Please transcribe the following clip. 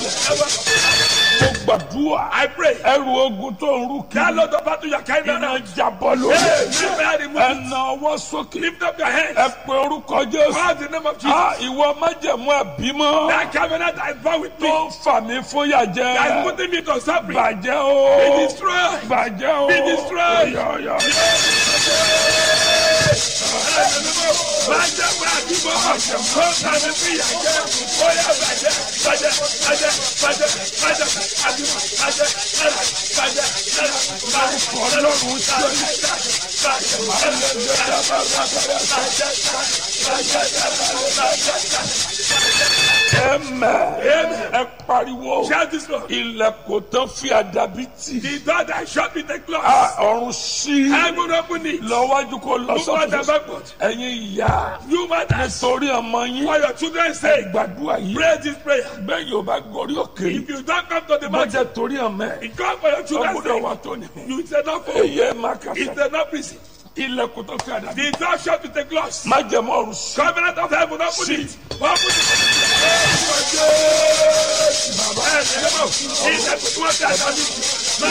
mo gbàdúrà I pray. ẹrù ogun tó ń rú That kí Lord of battle you are carrying iná around. jábọ́ lórí Hey, lift my remove it. ẹnà ọwọ́ sókè Lift up your hands. ẹ pe orúkọ jésù Call the name of Jesus. Ah, ìwọ májẹ̀mú ẹ̀bímọ That covenant I vow with me. tó ń fà mí fún yàjẹ́ That is putting me to suffering. bàjẹ́ o Be destroyed. bàjẹ́ o Be destroyed. Yọ, yọ, yọ. Bàjẹ́ pé àdúgbò ọ̀sẹ̀ kó tàbí fi yà jẹ́. Ó yà bàjẹ́ bàjẹ́ bàjẹ́ bàjẹ́ bàjẹ́ àdúgbò bàjẹ́ bàjẹ́ bàjẹ́ bàjẹ́ ọlọ́run ṣe ẹ̀mẹ́ ẹ pariwo Shout this Lord. ilẹ̀kùn tán fi àdàbí tì The door that shut me take close. Ah, ọ̀run sí Heaven open it. lọ́wájú kó lọ Move on and sọ́kùn backward. ẹ̀yin ìyá You mothers. torí ọmọ yín For your children's sake. gbàdúrà yìí Pray this prayer. bẹ́ẹ̀ yóò bá gorí òkè If you don't come to the mountain, bọ́jẹ̀ torí ọmọ ẹ̀ it come for your children's ọgbọ́dọ̀ sake. wà tó ní. You it's enough for èyí ẹ̀ máa kà It's sá enough prison. ilẹ̀kùn tó fi àdàbí The door shut with a close. má jẹ́ mọ́ ọ̀run sí. Covenant of heaven, open Sí. it. Open it. Bàbá ẹ̀ ẹ̀ lọ́wọ́. Ilẹ̀ tó wọ́n ti àtàlù.